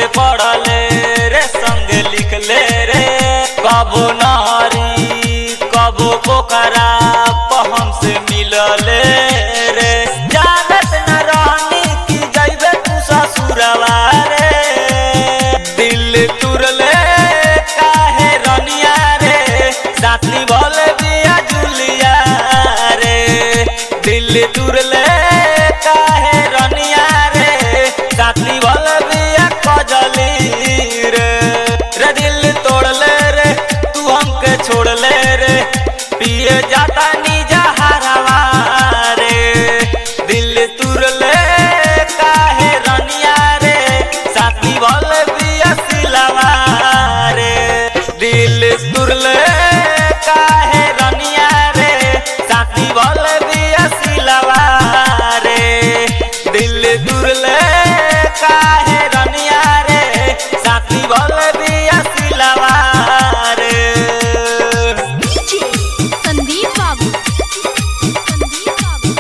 पढ़ले रे संग लिखले रे कबो नारी कबो पोखरा पहम से मिलले रे जानत न रहनी कि जइबे तू ससुरवा रे दिल तुरले काहे रनिया रे साथी बोले बिया जुलिया रे दिल तुरले काहे रनिया रे साथी बोले बिया कजली रे रे दिल तोड़ले रे तू हमके छोड़ले रे पिए जाता निजा हरवा रे दिल तुरले काहे रनिया रे साथी बोल बिया सिलवा रे दिल तुरले काहे रनिया रे साथी बोल बिया सिलवा रे दिल तुरले काहे रनिया रे साथी बोल बिया सिलवा रे डीजे संदीप बाबू संदीप बाबू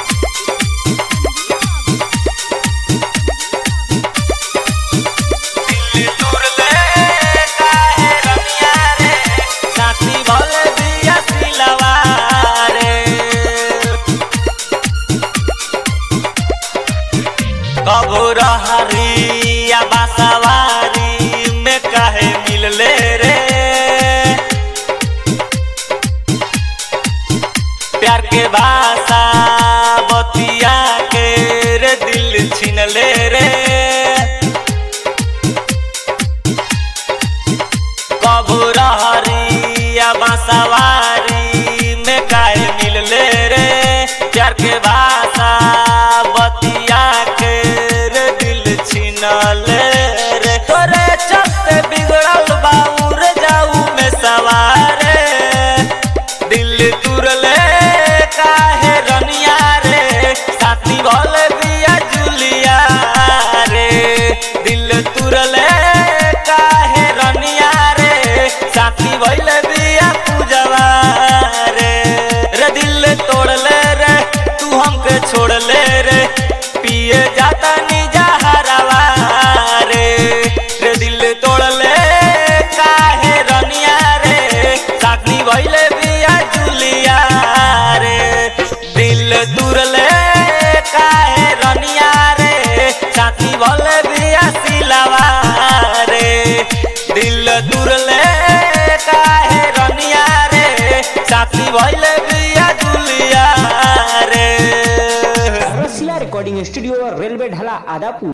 दिल तुरले काहे रनिया रे साथी बोल बिया सिलवा रे कबो रहरिया बासवारी में काहे मिलले रे प्यार के भाषा बतिया के रे दिल छीनले रे कबो रहरिया बासवारी में काहे मिलले रे प्यार के भाषा बतिया के रे दिल छीनले रे तोरे चलते बिगड़ल बाउर जाऊ में सवारे दिल तुरले काहे रनिया रे साथी बोले बिया जुलिया रे दिल तुरले काहे रनिया रे साथी बोले बिया पूजवा रे रे दिल तोड़ले रे तू हमके छोड़ले रे पिए जाता निजा हरवा रे रे दिल तोड़ले काहे रनिया रे साथी भइले बिया जुलिया रे दिल तुरले काहे रनिया रे साथी भले बिया सिलवा रे दिल तुरले काहे रनिया रे साथी भइले बिया जुलिया रे रसिया रिकॉर्डिंग स्टूडियो रेलवे ढाला आदापुर